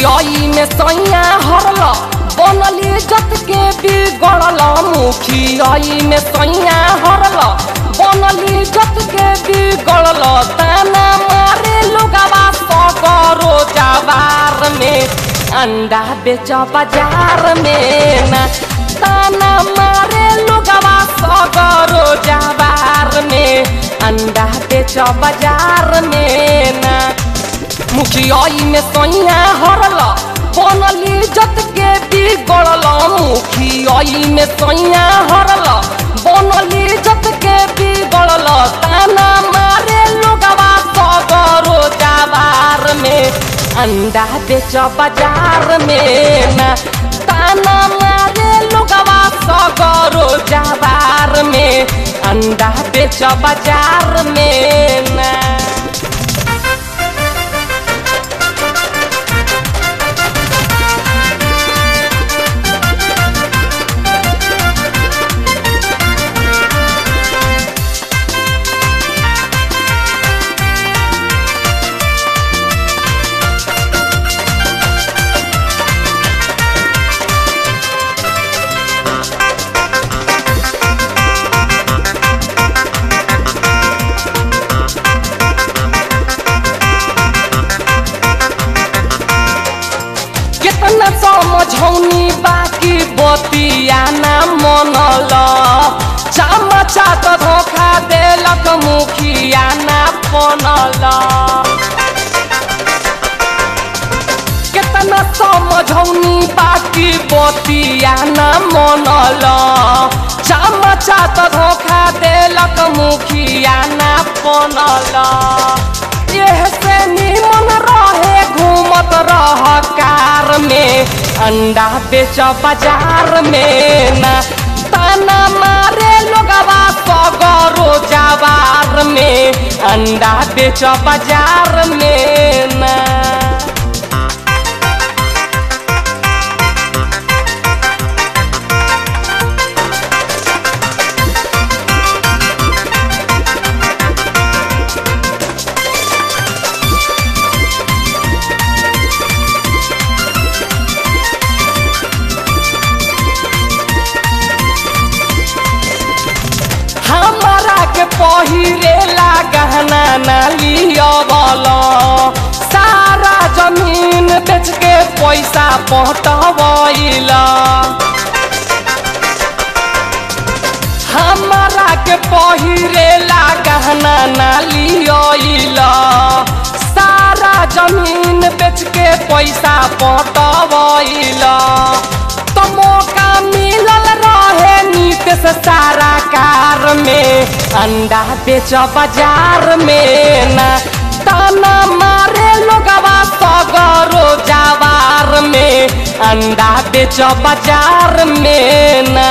मुखियाई में सैया हरल बनली जत के बिगड़ल मुखियाई में सैया हरल बनली जत के बिगड़ल ताना मारे लोगवा सगरो जवार में अंडा बेच बाजार में ना ताना मारे लोगवा सगरो जवार में अंडा बेच बाजार में ना मुखियाई में सैया हरल बनली जत के बिगड़ल मुखियाई में सैया हरल बनली जत के बिगड़ल ताना मारे लोगवा सगरो जवार में अंडा बेच बाजार में ना ताना मारे लोगवा सगरो जवार में अंडा बेच बाजार में ना कितना समझौनी बाकी बतिया ना मनल चमचा तो धोखा देलक मुखिया ना बनल कितना समझौनी बाकी बतिया ना मनल चमचा तो धोखा देलक मुखिया ना बनल एह से निमन रहे घूमत रह कार में अंडा बेच बाजार में ना ताना मारे लोगवा सगरो जवार में अंडा बेच बाजार में ना हमारा के पहिरेला गहना ना लियवल सारा जमीन बेच के पैसा पटवैल हमारा के पहिरेला गहना ना लियल सारा जमीन बेच के पैसा पटवैल तो मौका मिलल रहे नीत से सारा कार में अंडा बेच बाजार में ना ताना मारे लोगवा सगरो जवार में अंडा बेच बाजार में ना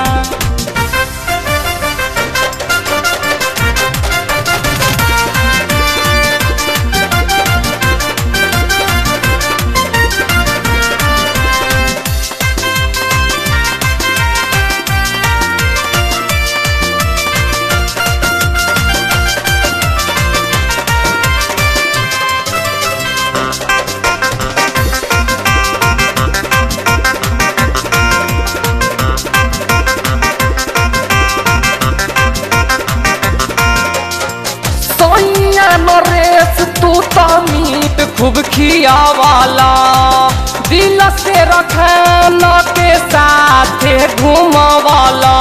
सोनिया नरेश तू तो मीट खूब खियावाला दिल से रखान के साथ घूमवाला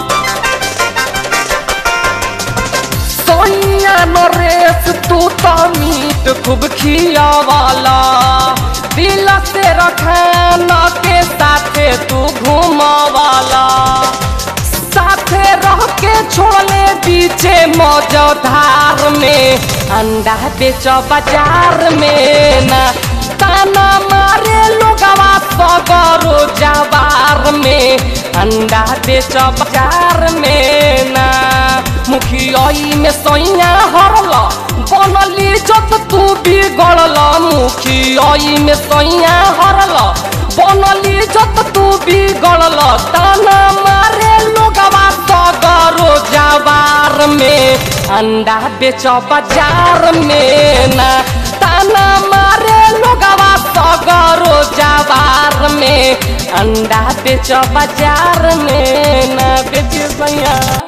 सोनिया नरेश तू तो मीट खूब खियावाला दिल से रखान के साथ तू घूमवाला साथे रह के छोड़ले पीछे मौजधार में अंडा बेच बाजार में ना ताना मारे लोगवा सगरो जवार में अंडा बेच बाजार में ना मुखियाई में सैया हरल बनली जत तू बिगड़ल मुखियाई में सैया हरल बनली जत तू बिगड़ल ताना मारे लोगवा सगरो जवार में अंडा बेच बाजार में ना ताना मारे लोगवा सगरो अंडा बेच बाजार में ना बेच सैया